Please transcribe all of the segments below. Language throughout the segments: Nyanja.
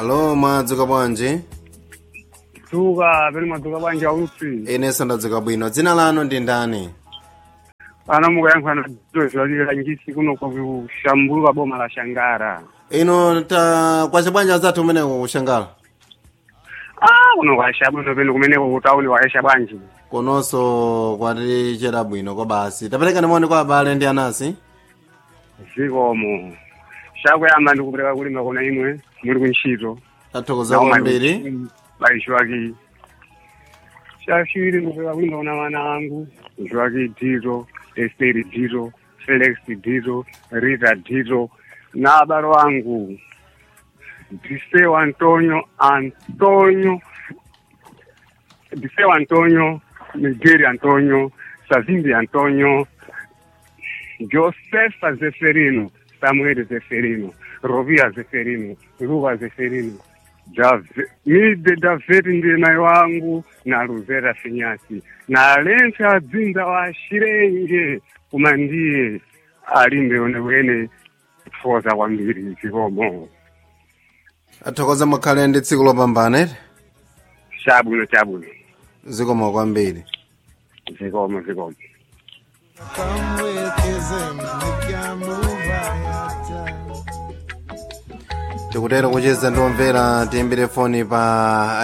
alo mwadzuka bwanji dzuka pene mwadzuka bwanji aulutsi inenso ndadzuka bwino dzina lanu ndi ndani ana mukayankhana zozilakira njisi kuno kushambuluka boma la shangara ino ta kwacha bwanji adzathu umeneko kushangala ah kuno kwaisha bwino pene kumeneko kutauni kwaisha bwanji kononso kwati chera bwino kwa basi taperekani moni kwa abale ndi anasi zikomo chakuyamba ndikupereka kulima kuna imwe muli kuntchito tathokoza kwambiri baishwaki chachiwiri ndikupereka kulima kuna wana wangu njwaki dito esteri dito felix dito rita dito na abale wangu diseu antonio antonio diseu antonio miguel antonio savimbi antonio josefa zeferino samuel zeferino rovia zeferino luva zeferino Dave- mide daveti ndiye mai wangu na luzera finyasi na lentha adzinza wa shirenge koma ndiye alimbe onewene kufoza kwambiri zikomo athokoza mukhale ndi tsiku lopambana ere chabwino chabwino zikomo kwambiri zikomo zikomo Come with kism, make ya move out. tikutero kucheza ndiomvera tiyimbire foni pa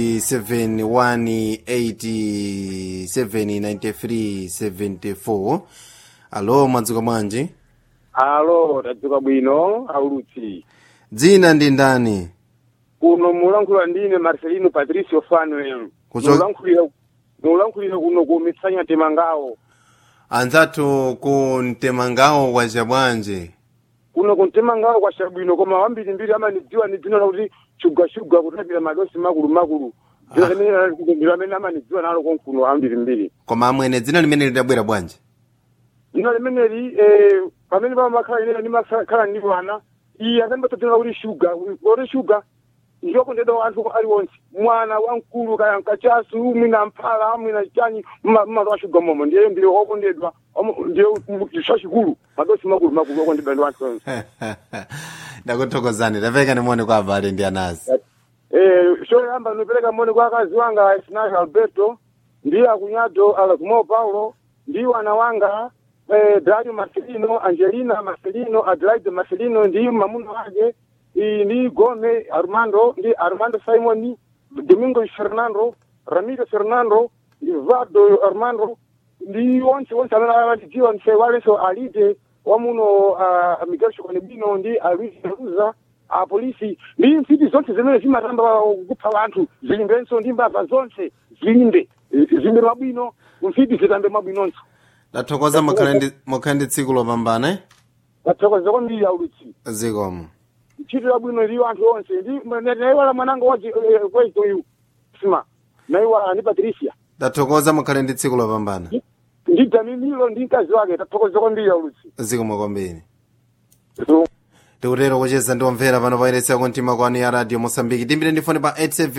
871879374 alo mwadzuka bwanji alo tadzuka bwino aulutsi dzina ndi ndani kuno mulankhula ndine marcelino patricio fanuel Kucho- mulankhulira mulankhulira kuno ku mitsanya temangawo anzathu ku mtemangawo kwacha bwanji kuno ku mtemangawo kwacha bwino koma wambirimbiri amanidziwa ni dzina lakuti shugashuga kutapira madosi makulu makulu ndilo amene amanidziwa nalo konkuno ambirimbiri koma amwene dzina limene lidabwera bwanji dzina limeneli eh, pamene pamakhala ine ndimakhala ndi wana iye akambatadzina kuti shuga kuti shuga ndiyokondedwa anthu aliwonse mwana wamkulu kaya nkachasu mwina mphala mwina chanyi mmalo wa shuga momo ndiye ndiye okondedwa omo- ndiye chiswa chikulu madosi makulu makulu okondedwa ndi anthu onse ndakuthokozani taperekani moni kwa abale ndi anasi Eh, choyamba nipereka moni kwa akazi wanga Isnash Alberto ndi akunyado Alakimo Paulo ndi wana wanga eh, Dario Marcelino Angelina Marcelino Adelaide Marcelino ndi mamuna wake i- ndi Gome Armando ndi Armando Simon Domingo Fernando Ramiro Fernando ndi Vado Armando ndi onse onse amene amatidziwa nse walenso alide wamuno uh, Miguel Shokonebino ndi Luis Ruza a polisi ndi mfiti zonse zimene zimatamba kupha vanthu zilimbenso ndi mbava zonse zilimbe zilimbe mabwino mfiti zitambe mabwinonso ndathokoza mukhale ndi- mukhale ndi tsiku lopambana eh? tathokoza kwambiri aulutsi zikomo ntchito yabwino iliyo anthu onse ndi naiwala mwananga waci kweito uyu sima naiwala ndi patricia ndathokoza mukhale ndi tsiku lopambana ndi damimilo ndi mkazi wake tathokoza kwambiri aulutsi zikomo kwambiri tikutero kucheza ndiomvera pano payeretsa kontima kwanu ya radio mosambiki timbire ndi foni pa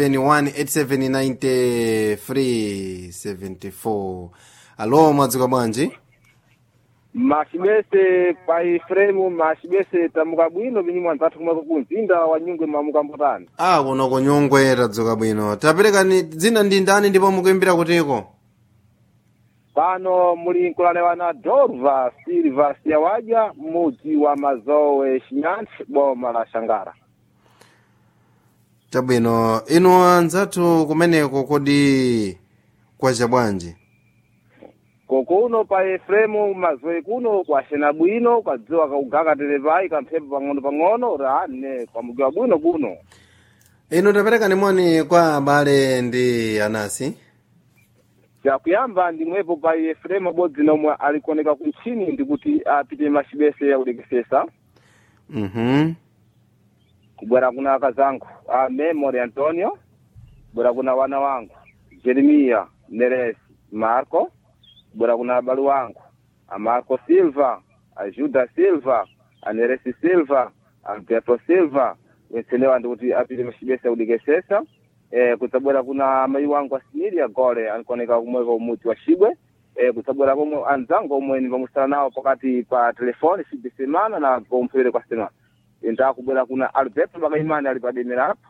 871 alo mwadzuka bwanji masibese pa ifremu masibese tamuka bwino bini mwanzathu kumweko kumzinda wa nyungwe mamuka mbotani a kuno kunyungwe tadzuka bwino taperekani dzina ndi ndani ndipo mukuimbira kutiko pano muli nkulalewa na dorva silva siyawadya mudzi wa mazowe chinyantsi boma la shangara chabwino inu anzathu kumeneko kodi kwacha bwanji kokuno pa efremu mazowe kuno kwacena bwino kwadziwa kaugaka telepai kamphepo pang'ono pang'ono rane kwamukiwa bwino kuno inu taperekani moni kwa abale ndi anasi chakuyamba ndimwepo pa efremu abodzi nomwe alikuoneka kuntchini ndikuti apite masibese yakulekesesa mhm kubwera kuna akazangu a memory antonio kubwera kuna wana wangu jeremiya neres marco kubwera kuna abale wangu a marco silva a juda silva a neresi silva a alberto silva wenselewa ndikuti apite masibese yakudikesesa eh, kudzabwera kuna amayi wangu asimilia gole ankuoneka kumweka umuti wa shibwe eh, kudzabwera pomwe anzangu omwe nipamusana nawo pakati pa telefoni sibi semana na kumphere kwa semana ndakubwera kuna alberto bakaimani ali pademera apa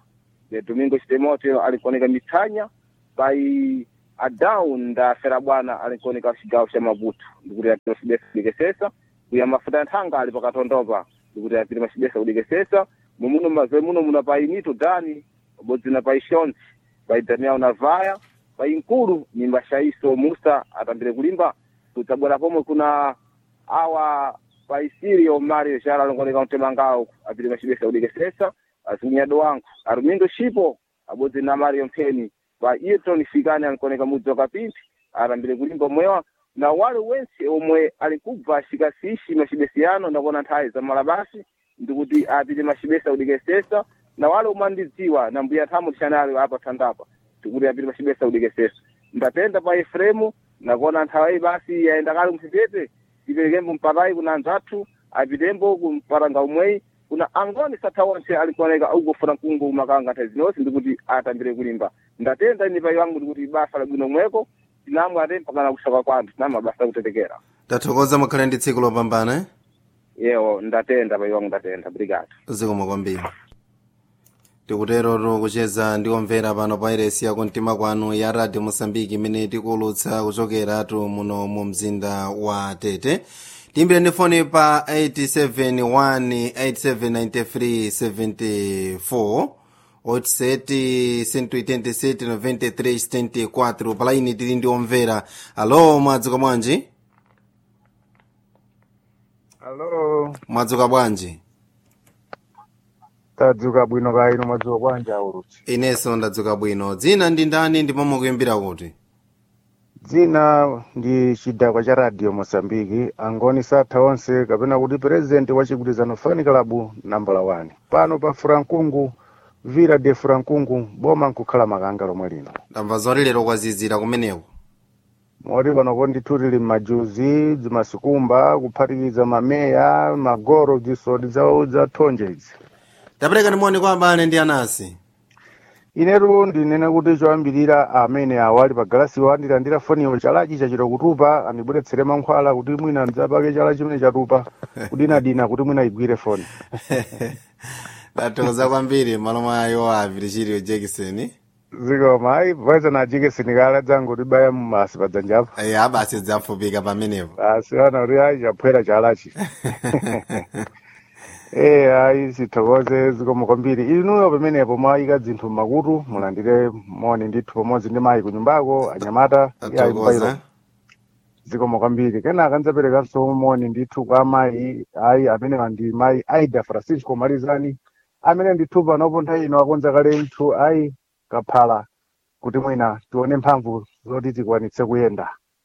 de domingo chitemoto alikuoneka mitsanya pai adown ndafera bwana alikuoneka chigawo cha maputo ndikuti apita macibesa udikesesa kuya mafuta ya nthanga ali pakatondopa ndikuti apita macibesa udikesesa mumuno mazwe muno muna pai nito dani ubodzi na pai shonsi pai daniel navaya pai nkulu ni mbashaiso musa atambire kulimba kudzabwera pomwe kuna awa pai sirio mario jara alongoneka mtema ngawo apite macibesa udikesesa azimunyado wangu arumindo shipo abodzi na mario mpheni pa eton fikani alikuoneka mudzi wakapinthi atambire kulimba mwewa na wale wense omwe alikubva ashikasishi macibesi yano ndakuona nthawi za malabasi ndikuti apite macibesa udikesesa na wale omwe andidziwa na mbuya nthamo tishanali apa thandapa ndikuti apite macibesa udikesesa ndatenda pa efremu nakuona nthawi basi yaenda kale mphepete tiperekembo mpatayi kuna anzathu apitembo kumpatanga umweyi kuna angoni satha onse alikuoneka ukufuna mkungu makanga nthawi zinonse ndikuti atambire kulimba ndatenda ini pai wangu ndikuti basa labwino mweko tinamwe ate mpakana kusaka kwanthu tinamwe abasa kutetekera tathokoza mukhale ndi tsiku lopambana eh? yewo ndatenda pai wangu ndatenda obrigado zikomo kwambiri tikuterotu kucheza ndi omvera pano pa iresi ya kumtima kwanu ya radio mosambiki imene tikuwulutsa kuchokeratu muno mu mzinda wa tete timbire ndi foni pa 871879374 87 187 93 74 palaini tili ndi omvera alo mwadzuka bwanji Alo, mwadzuka bwanji tadzuka bwino ka inu mwadzuka bwanji aulutsi. inenso ndadzuka bwino dzina ndi ndani ndipo mukuyimbira kuti Dzina ndi chidakwa cha Radio Mosambiki, angoni satha onse kapena kuti president wa chigwirizano Fan Club nambala 1. Pano pa Frankungu, Villa de Frankungu, boma nkukhala makanga lomwe lino. ndamva zoti lero kwazizira kumeneko Moti pano ndithu tili m'majuzi, zimasikumba, kuphatikiza mameya, magoro, zisodi za za thonje idzi. tapereka ndimoni kwa abale ndi anasi inetu ndinene kuti choyambirira amene awali pa galasiwo andilandira foniyo chalachi chachita kutupa andibweretsere mankhwala kuti mwina ndidzapake chala chimene chatupa kudinadina kuti mwina igwire foni tathokoza kwambiri malo mwayo aviri chiliyo jekiseni zikoma ayi voice na jikesini kala dzangu tibaya mumasi pa dzanjapo Eh, abasi dzafupika pamenepo asi ana kuti ayi chaphwera chalachi Eh ayi sithokoze zikomo kwambiri inuyo pamenepo mwayika dzinthu mmakutu mulandire moni ndithu pamodzi ndi mayi kunyumbako anyamata ayi mbairo tathokoza zikomo kwambiri kenaka ndidzaperekanso moni ndithu kwa amayi ayi amene ndi mayi aida francisco malizani amene ndithu panopo nthawi ino akonza kale nthu ayi kaphala kuti mwina tione mphamvu zoti tikwanitse kuyenda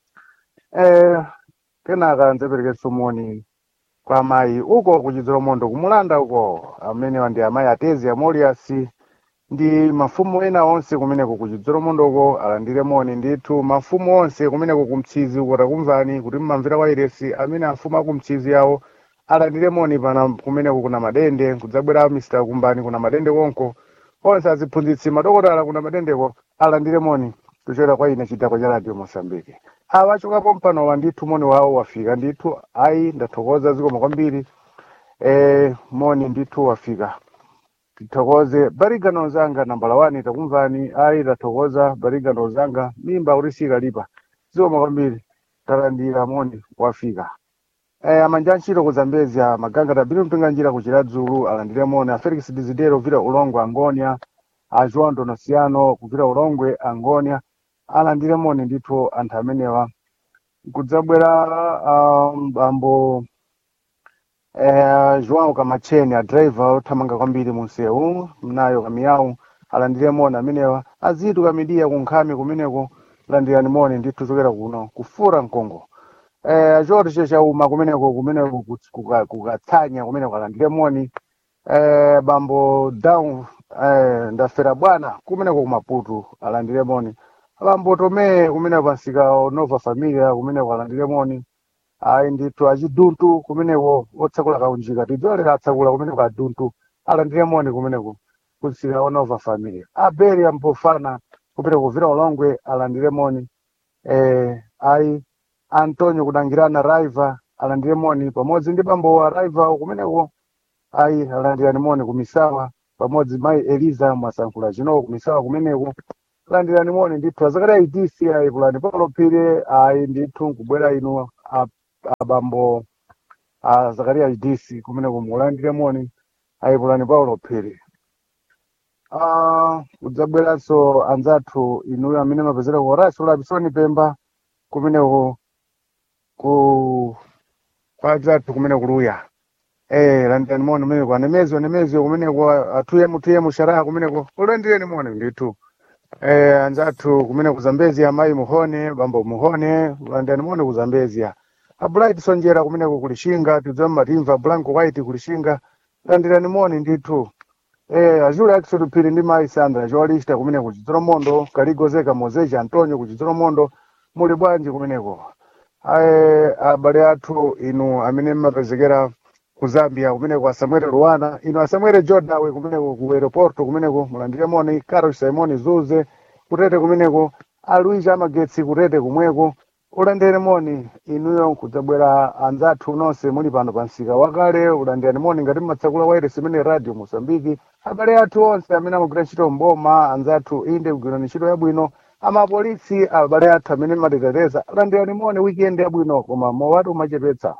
eh kenaka ndidzaperekanso moni kwa amayi uko kuchidzero mondo kumulanda uko amene ndi amayi atezi amolias ndi mafumu ena onse kumeneko kuchidzero mondoko alandire moni ndithu mafumu onse kumeneko kumtsizi uko takumvani kuti mmamvera kwa iresi amene afumu akumtsizi yawo alandire moni pana kumeneko kuna madende kudzabwera mr kumbani kuna madende konko onse aziphunzitsi madokotala kuna madendeko alandire moni kuchokera kwa ine chidakwa cha radio mosambiki awa chokapo mpanowa ndithu moni wawo wafika ndithu ayi ndathokoza zikomo kwambiri eh, moni ndithu wafika tithokoze barigano zanga nambala wani takumvani ayi tathokoza barigano zanga mimba urisika lipa zikomo kwambiri talandira moni wafika eh, amanja ntchito ku zambezia maganga tabiri mpinga njira kuchira dzulu alandire moni a felix desidero kuvira ulongwe angonia a joan donosiano kuvira ulongwe angonia alandire moni ndithu anthu amenewa kudzabwera um, ambo eh, joão kamacheni a driver othamanga kwambiri munsewu mnayo kamiyawu alandire moni amenewa azitu kamidiya kunkhami kumeneko landirani moni ndithu chokera kuno kufura mkongo eh, george chauma kumeneko kumeneko kuts- kuka- kukatsanya kumeneko alandire moni eh, bambo down eh, ndafera bwana kumeneko kumaputu alandire moni bambo tome kumeneko pansika nova familia kumeneko alandire moni ayi ndithu achiduntu kumeneko otsakula kaunjika tidzolera atsakula kumeneko aduntu alandire moni kumeneko kunsika onova familia abeli ampofana kupita kuvira ulongwe alandire moni eh, ayi antonio kudangirana raiva alandire moni pamodzi ndi bambo wa raiva kumeneko ayi alandirani moni kumisawa pamodzi mayi eliza mwasankhula chino kumisawa kumeneko landirani moni ndithu azakati itisi ayi kulani paulo phiri ayi ndithu nkubwera inu a- abambo a zakariya idisi kumeneko mukulandire moni ayi kulani paulo phiri Ah, kudzabweranso anzathu inuyo amene mapezera ku horacio lapisoni pemba kumeneko ku kwa anzathu kumene kuluya eh landirani moni kumeneko anemezio anemezio kumeneko atuyemu tuyemu sharaha kumeneko kulandireni moni ndithu eh anzathu kumene kuzambezia amayi muhone bambo muhone kulandirani moni kuzambezia abright sonjera kumeneko kulishinga tidzwa matimva blanco white kulishinga landirani moni ndithu Eh, azule akisoti phiri ndi mayi sandra joalista kumeneko kuchidzolomondo kaligozeka mozeja antonio kuchidzolomondo muli bwanji kumeneko aye abale athu inu amene mmapezekera ku zambia kumeneko asamuele ruwana inu asamuele jodawe kumeneko ku aeroporto kumeneko mulandire moni carol simoni zuze kutete kumeneko aluija amagetsi kutete kumweko ulandire moni inuyo kudzabwera anzathu nonse muli pano pa msika wakale ulandirani moni ngati mmatsakula wairesi imene radio mosambiki abale athu onse amene amagwira ntchito mboma anzathu inde kugwira ntchito yabwino amapolisi abale athu amene mmatiteteza ulandirani moni weekend yabwino koma mowati umachepetsa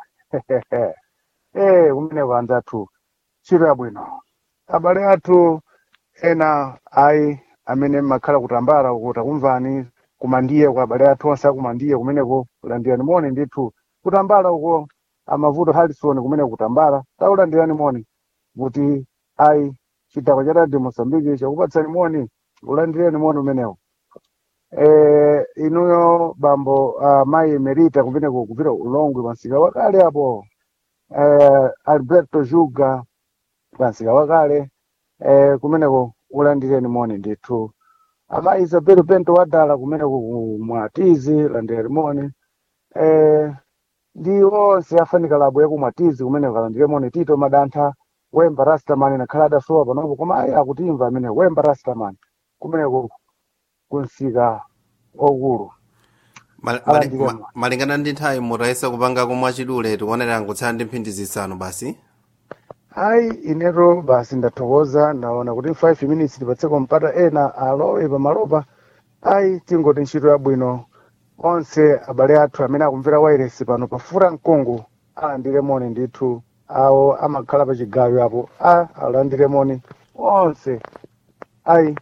eh kumeneko anzathu ntchito yabwino abale athu ena ayi amene mmakhala kutambala kuti akumvani kumandiye kwa abale athu onse akumandiye kumeneko ulandirani moni ndithu kutambala uko amavuto harrison kumeneko kutambala taulandirani moni kuti ayi chidakwa cha radio mosambiki chakupatsani moni ulandireni moni umenewo eh inuyo bambo uh, mayi merita kumeneko kupita ulongwe pansika wakale apo eh, alberto juga pansika wakale eh, kumeneko ulandireni moni ndithu amayi isabel pento wadala kumeneko ku mwatizi landireni moni eh, ndi onse afanika labo yakumwatizi kumeneko kalandire moni tito madantha wemba rastaman nakhala adasowa panopo koma ayi akutimva amene wemba rastaman kumeneko kunsika okulu Mal- Ala mali- ndiyema. ma- malingana ndi nthawi mutayesa kupanga kumwa chidule tikuonera ngutsala ndi mphindi zisanu basi ayi ineto basi ndathokoza ndaona kuti 5 minutes tipatseko mpata ena alowe pamalopa ayi tingoti ntchito yabwino onse abale athu amene akumvera wairesi pano pafura mkungu alandire moni ndithu awo amakhala pachigayo apo a alandire moni onse ayi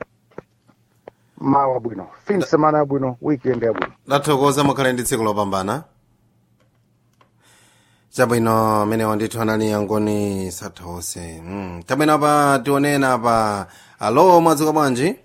mawa bwino fin semana yabwino weekend yabwino ndathokoza mukhale ndi tsiku lopambana chabwino amenewa ndithu anali yangoni sathose mm. chabwino apa tionena pa alo mwadzuka bwanji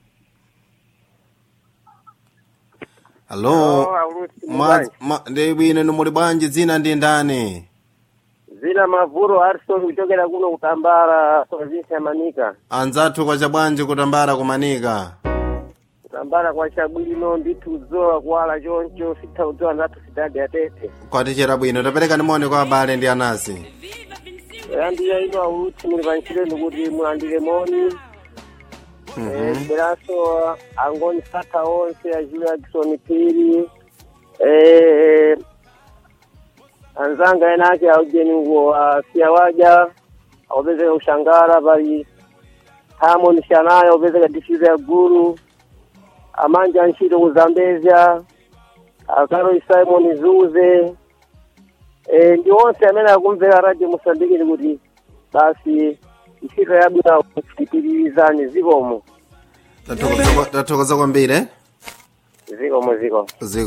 alo Mwadz- ma- ndi bwino inu muli bwanji dzina ndi ndani zina mavuro harrison kuchokera kuno kutambala provinsi ya manika anzathu kwacha bwanji kutambala kumanika kutambala kwa chabwino ndithu udzowa kuwala choncho sitha udzowa ndathu sidadi atete kwatichera bwino tapereka moni kwa abale ndi anasi yandira ino aulutsi muli pantchitendo kuti mulandire moni Eh, bweranso angoni satha onse a julia jackson phiri Eh, anzanga ena ake aujeni nguo asiya waja akupezeka kushangara pali hamon shanayo akupezeka district ya gulu amanja ntchito kuzambezya akarol simon zuze Eh, ndi onse amene akumvera radio mosambiki ndi kuti basi ntchito yabwino kupitirizani zikomo Tathokoza kwa- tathokoza kwambiri eh? zikomo zikomo ziko